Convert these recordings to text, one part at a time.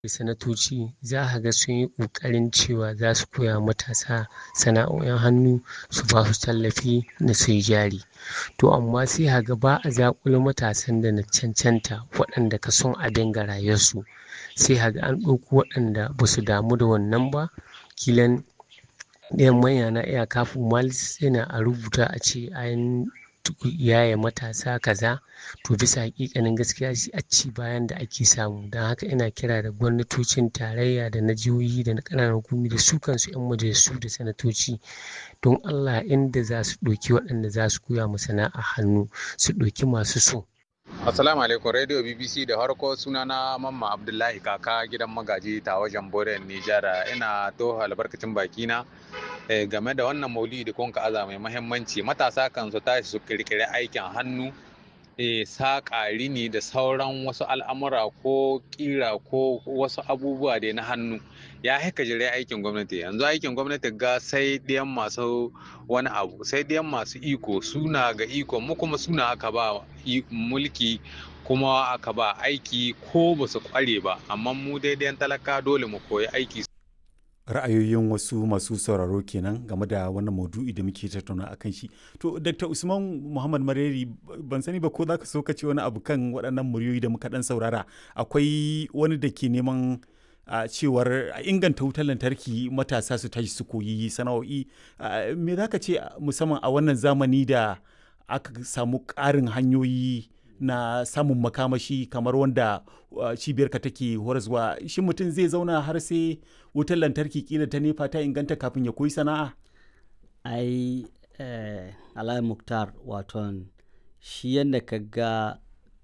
sanatoci za ka ga sun yi ƙoƙarin cewa za su koya matasa sana'o'in hannu su ba su tallafi na su yi jari to amma sai ka ga ba a zaƙulo matasan da na cancanta waɗanda ka son a dinga rayuwarsu sai ka ga an ɗauko waɗanda ba su damu da wannan ba kilan ɗayan manya na iya kafin malis yana a rubuta a ce an yaye matasa kaza to bisa hakikanin gaskiya shi a ci bayan da ake samu don haka ina kira da gwamnatocin tarayya da na jihohi da na ƙananan hukumi da su kansu 'yan majalisu da sanatoci don allah inda za su ɗauki waɗanda za su koya mu sana'a hannu su ɗauki masu so Assalamu alaikum Radio BBC da harko sunana Mamma Abdullahi kaka gidan magaji ta wajen Boren Nijar ina to albarkacin bakina game da wannan maulidi kun ka aza mai mahimmanci matasa kan su tashi su kirkiri aikin hannu saƙa rini da sauran wasu al'amura ko ƙira ko wasu abubuwa da na hannu ya haika jire aikin gwamnati yanzu aikin gwamnati ga sai ɗiyan masu wani abu sai ɗiyan masu iko suna ga iko mu kuma suna aka ba mulki kuma aka ba aiki ko ba su kware ba amma mu daidai talaka dole mu koyi aiki ra'ayoyin wasu masu sauraro kenan game da wannan maudu'i da muke tattauna a kan shi to dr usman muhammad mareri ban sani ba ko za ka so ka ce wani abu kan waɗannan muryoyi da muka ɗan saurara akwai wani da ke neman a cewar a inganta wutar lantarki matasa su tashi su koyi sana'o'i me za ka ce musamman a wannan zamani da aka samu ƙarin hanyoyi na samun makamashi kamar wanda cibiyarka take horaswa shi mutum zai zauna har sai wutar lantarki kila ta nefa ta inganta kafin ya koyi sana'a ai eh, alayi muktar waton shi yadda ka ga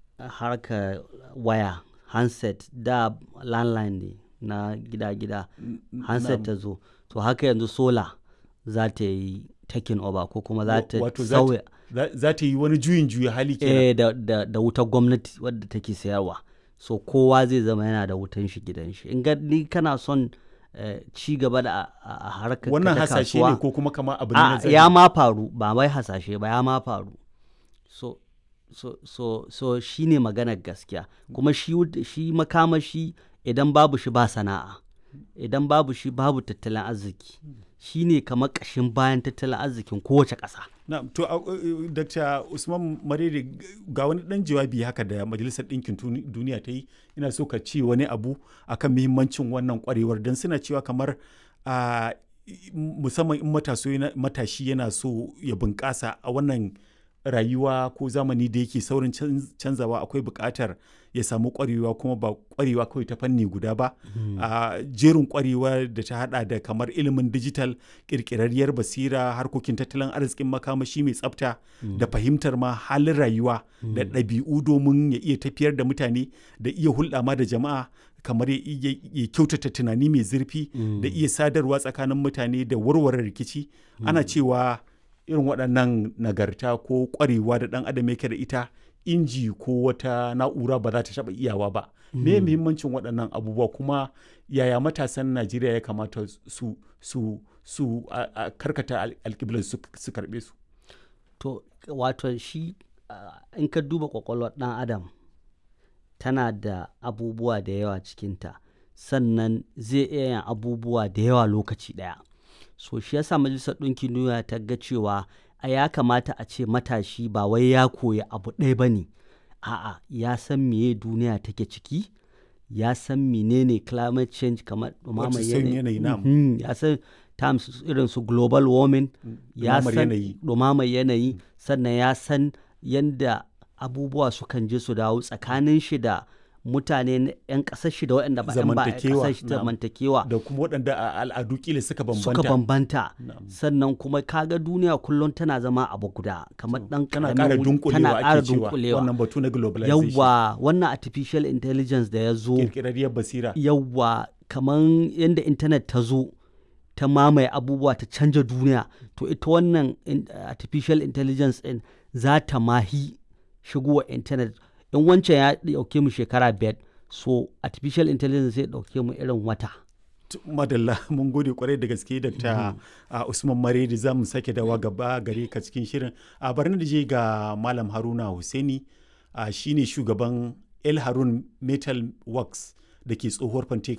harka waya handset da landline ne na gida-gida handset ta zo to haka yanzu sola za ta yi taking over ko kuma za ta sauya za ta yi wani juyin juya hali kenan eh, da, da, da wutar gwamnati wadda take sayarwa so kowa zai zama yana da wutan shi gidan shi in ni kana son eh, ci gaba da a harkar wannan ta hasashe kasuwa, ne ko kuma kama abu ne a, na zahiri? ya ma faru ba wai hasashe ba ya ma faru so so so so shi ne maganar gaskiya kuma shi wut- shi makamashi idan babu shi ba sana'a idan babu shi babu tattalin arziki shi ne kamar ƙashin bayan tattalin arzikin kowace ƙasa na to a- uh, dr usman marere ga wani dan jawabi haka da majalisar ɗinkin Tuni- duniya ta yi ina so ka ce wani abu akan muhimmancin wannan kwarewar don suna cewa kamar a musamman in mataso yana- matashi yana so ya bunƙasa a wannan rayuwa ko zamani da yake saurin can- canzawa akwai buƙatar ya samu ƙwarewa kuma ba ƙwarewa kawai ta fanni guda ba a jerin ƙwarewa da ta hada da kamar ilimin digital ƙirƙirarriyar basira harkokin tattalin arzikin makamashi mai tsafta da fahimtar ma halin rayuwa da ɗabi'u domin ya iya tafiyar da mutane da iya hulɗa ma da jama'a kamar ya iya- ya kyautata tunani mai zurfi da iya sadarwa tsakanin mutane da warware rikici ana cewa irin waɗannan nagarta ko ƙwarewa da ɗan adam yake da ita inji ko wata na'ura ba za ta taɓa iyawa ba me muhimmancin waɗannan abubuwa kuma yaya matasan najeriya ya kamata su su su a- a karkata al- alƙiblar su su karɓe su to wato shi ah, in ka duba kwakwalwar ɗan adam tana da abubuwa da yawa cikinta sannan zai iya yin abubuwa da yawa lokaci ɗaya so shi yasa majalisar ɗinkin duniya ta ga cewa a ya kamata a ce matashi ba wai ya koyi abu ɗaya ba ne a'a ya san meye duniya take ciki ya san menene climate change kamar ɗumamar Wato sauyin yanayi, na'am. Mhm, ya san terms irin su global warming ya ɗumamar san yanayi. ɗumamar yanayi sannan ya san yadda abubuwa sukan je su dawo tsakanin shi da mutane na 'yan ƙasar shi da waɗanda ba 'yan ba 'yan Zamantakewa, ƙasar shi na'am. zamantakewa da kuma waɗanda a al'adu kila suka bambanta suka bambanta Na'am. sannan kuma kaga duniya kullum tana zama abu guda kamar ɗan tana ƙaramin ƙara wuri- dunkulewa tana ƙara ake cewa dunkulewa wannan batu na globalization yawwa wannan artificial intelligence da ya zo ƙirƙirarriyar basira yawwa kamar yadda intanet ta zo ta mamaye abubuwa ta canja duniya to ita wannan in- artificial intelligence din za ta mahi shigowa intanet in wancan ya dauke mu shekara biyar so artificial intelligence zai dauke mu irin wata Tu- madalla mun gode kwarai da gaske dr uh, usman maredi za mu sake dawa gaba gare ka cikin shirin a bari da je ga malam haruna Hussaini uh, shine shugaban el harun metal works da ke tsohuwar fante